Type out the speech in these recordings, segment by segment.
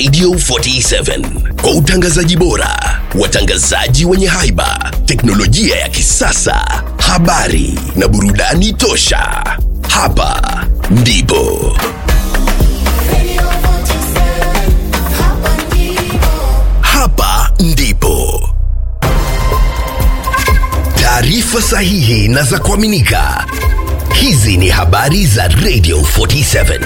Radio 47 kwa utangazaji bora, watangazaji wenye haiba, teknolojia ya kisasa, habari na burudani tosha. Hapa ndipo Radio 47, hapa ndipo. hapa ndipo taarifa sahihi na za kuaminika. Hizi ni habari za Radio 47.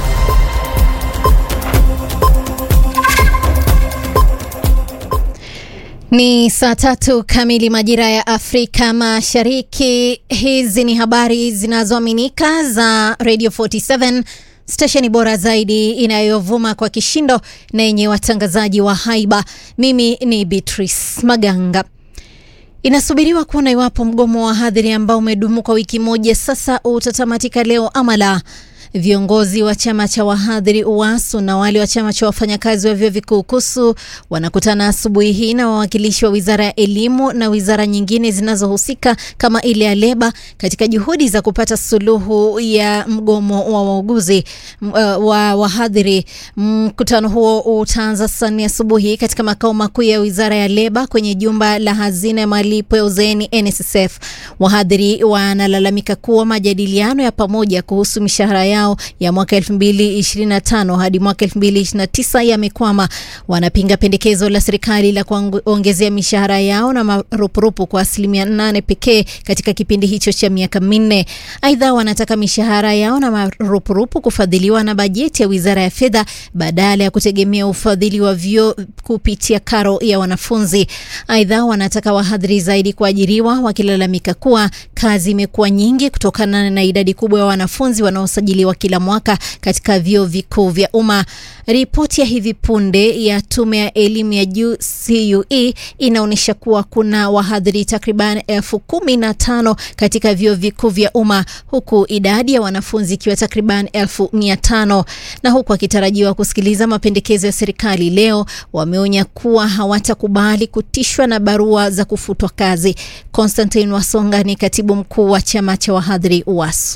Ni saa tatu kamili majira ya Afrika Mashariki. Hizi ni habari zinazoaminika za Radio 47, stesheni bora zaidi inayovuma kwa kishindo na yenye watangazaji wa haiba. Mimi ni Beatrice Maganga. Inasubiriwa kuona iwapo mgomo wa hadhiri ambao umedumu kwa wiki moja sasa utatamatika leo ama la. Viongozi wa chama cha wahadhiri UASU na wale wa chama cha wafanyakazi wa vyuo vikuu KUSU wanakutana asubuhi hii na wawakilishi wa wizara ya elimu na wizara nyingine zinazohusika kama ile ya leba katika juhudi za kupata suluhu ya mgomo wa wauguzi m- uh, wa wahadhiri. Mkutano huo utaanza saa nne asubuhi katika makao makuu ya wizara ya leba kwenye jumba la hazina ya malipo ya uzeeni NSSF. Wahadhiri wanalalamika kuwa majadiliano ya pamoja kuhusu mishahara yao ya mwaka 2025 hadi mwaka 2029 yamekwama. Wanapinga pendekezo la serikali la kuongezea mishahara yao na marupurupu kwa asilimia 8 pekee katika kipindi hicho cha miaka minne. Aidha, wanataka mishahara yao na marupurupu kufadhiliwa na bajeti ya wizara ya fedha badala ya kutegemea ufadhili wa vyuo kupitia karo ya wanafunzi. Aidha, wanataka wahadhiri zaidi kuajiriwa, wakilalamika kuwa kazi imekuwa nyingi kutokana na idadi kubwa ya wanafunzi wanaosajiliwa kila mwaka katika vyuo vikuu vya umma. Ripoti ya hivi punde ya tume ya elimu ya juu CUE inaonyesha kuwa kuna wahadhiri takriban elfu kumi na tano katika vyuo vikuu vya umma huku idadi ya wanafunzi ikiwa takriban elfu mia tano na huku akitarajiwa kusikiliza mapendekezo ya serikali leo, wameonya kuwa hawatakubali kutishwa na barua za kufutwa kazi. Constantine Wasonga ni katibu mkuu wa chama cha wahadhiri UASU.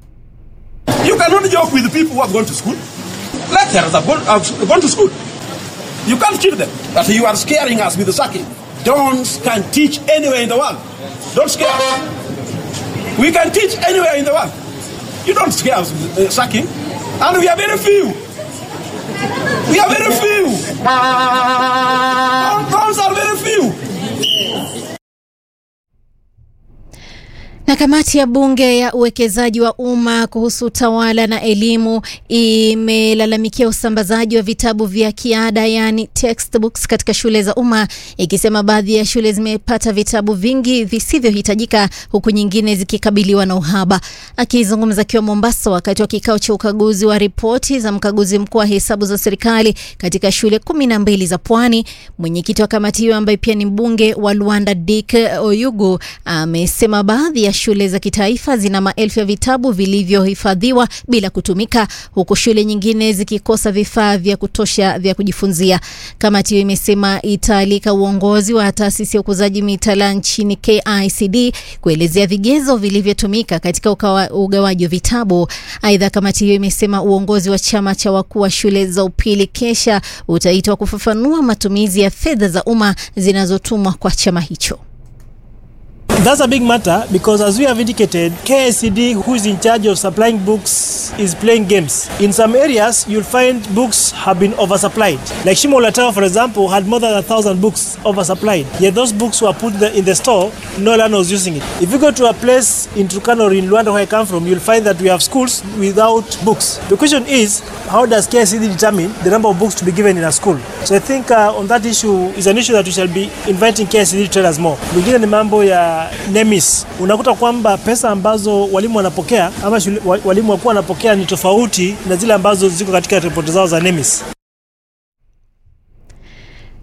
You cannot joke with the people who have gone to school. Lecturers have gone, have gone to school. You can't kill them. But you are scaring us with the sacking. Dons can teach anywhere in the world. Don't scare us. We can teach anywhere in the world. You don't scare us with uh, sacking. And we are very few. We are very few. Dons are very few. Na kamati ya bunge ya uwekezaji wa umma kuhusu utawala na elimu imelalamikia usambazaji wa vitabu vya kiada yani textbooks katika shule za umma ikisema baadhi ya shule zimepata vitabu vingi visivyohitajika huku nyingine zikikabiliwa na uhaba. Akizungumza akiwa Mombasa wakati wa kikao cha ukaguzi wa ripoti za mkaguzi mkuu wa hesabu za serikali katika shule kumi na mbili za Pwani, mwenyekiti wa kamati hiyo ambaye pia ni mbunge wa Luanda Dick Oyugu amesema baadhi ya shule za kitaifa zina maelfu ya vitabu vilivyohifadhiwa bila kutumika huku shule nyingine zikikosa vifaa vya kutosha vya kujifunzia. Kamati hiyo imesema itaalika uongozi wa taasisi ya ukuzaji mitaala nchini KICD kuelezea vigezo vilivyotumika katika ukawa- ugawaji wa vitabu. Aidha, kamati hiyo imesema uongozi wa chama cha wakuu wa shule za upili kesha utaitwa kufafanua matumizi ya fedha za umma zinazotumwa kwa chama hicho. That's a big matter because, as we have indicated, KSCD, who is in charge of supplying books, is playing games. In some areas, you'll find books have been oversupplied. Like Shimolatawa, for example, had more than a thousand books oversupplied. Yet those books were put the, in the store, no one was using it. If you go to a place in Turkana or in Luanda, where I come from, you'll find that we have schools without books. The question is, how does KSCD determine the number of books to be given in a school? So I think uh, on that issue is an issue that we shall be inviting KSCD to tell us more. Mwingine ni mambo ya NEMIS. Unakuta kwamba pesa ambazo walimu wanapokea ama shule, wa- walimu wakuu wanapokea ni tofauti na zile ambazo ziko katika ripoti zao za NEMIS.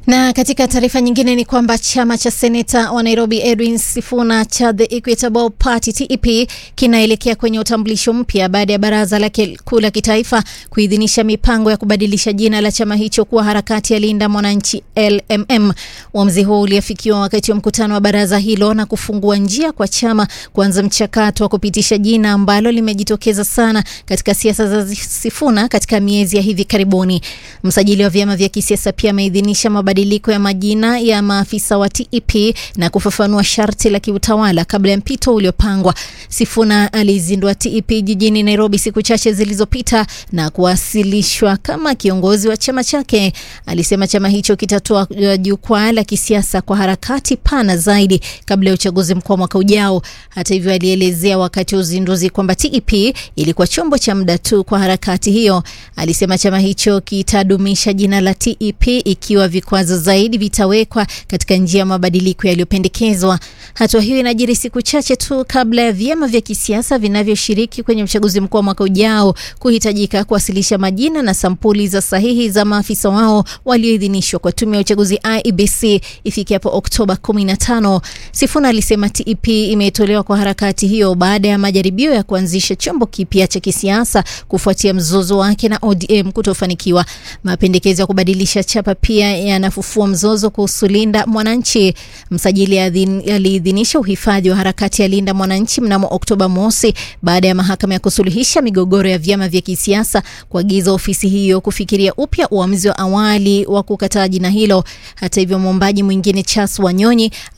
Na katika taarifa nyingine ni kwamba chama cha seneta wa Nairobi Edwin Sifuna cha The Equitable Party TEP kinaelekea kwenye utambulisho mpya baada ya baraza lake kuu la kitaifa kuidhinisha mipango ya kubadilisha jina la chama hicho kuwa harakati ya Linda Mwananchi LMM. Uamuzi huo uliafikiwa wakati wa mkutano wa baraza hilo na kufungua njia kwa chama kuanza mchakato wa kupitisha jina ambalo limejitokeza sana katika siasa za Sifuna katika miezi ya hivi karibuni. Msajili wa vyama vya kisiasa pia ameidhinisha mabadiliko ya majina ya maafisa wa TEP na kufafanua sharti la kiutawala kabla ya mpito uliopangwa. Sifuna alizindua TEP jijini Nairobi siku chache zilizopita na kuwasilishwa kama kiongozi wa chama chake. Alisema chama hicho kitatoa uh, jukwaa la kisiasa kwa harakati pana zaidi kabla ya uchaguzi mkuu wa mwaka ujao. Hata hivyo, alielezea wakati wa uzinduzi kwamba TEP ilikuwa chombo cha muda tu kwa harakati hiyo. Alisema chama hicho kitadumisha jina la TEP ikiwa vikwazo zaidi vitawekwa katika njia ya mabadiliko yaliyopendekezwa. Hatua hiyo inajiri siku chache tu kabla ya vyama vya kisiasa vinavyoshiriki kwenye uchaguzi mkuu wa mwaka ujao kuhitajika kuwasilisha majina na sampuli za sahihi za maafisa wao walioidhinishwa kwa tume ya uchaguzi IEBC ifikapo Oktoba 15. Sifuna alisema TEP imetolewa kwa harakati hiyo baada ya majaribio ya kuanzisha chombo kipya cha kisiasa kufuatia mzozo wake na ODM kutofanikiwa. Mapendekezo ya kubadilisha chapa pia yanafufua mzozo kuhusu Linda Mwananchi. Msajili aliidhinisha uhifadhi wa harakati ya Linda Mwananchi mnamo Oktoba mosi baada ya mahakama ya kusuluhisha migogoro ya vyama vya kisiasa kuagiza ofisi hiyo kufikiria upya uamuzi wa awali wa kukataa jina hilo. Hata hivyo, mwombaji mwingine Charles Wanyonyi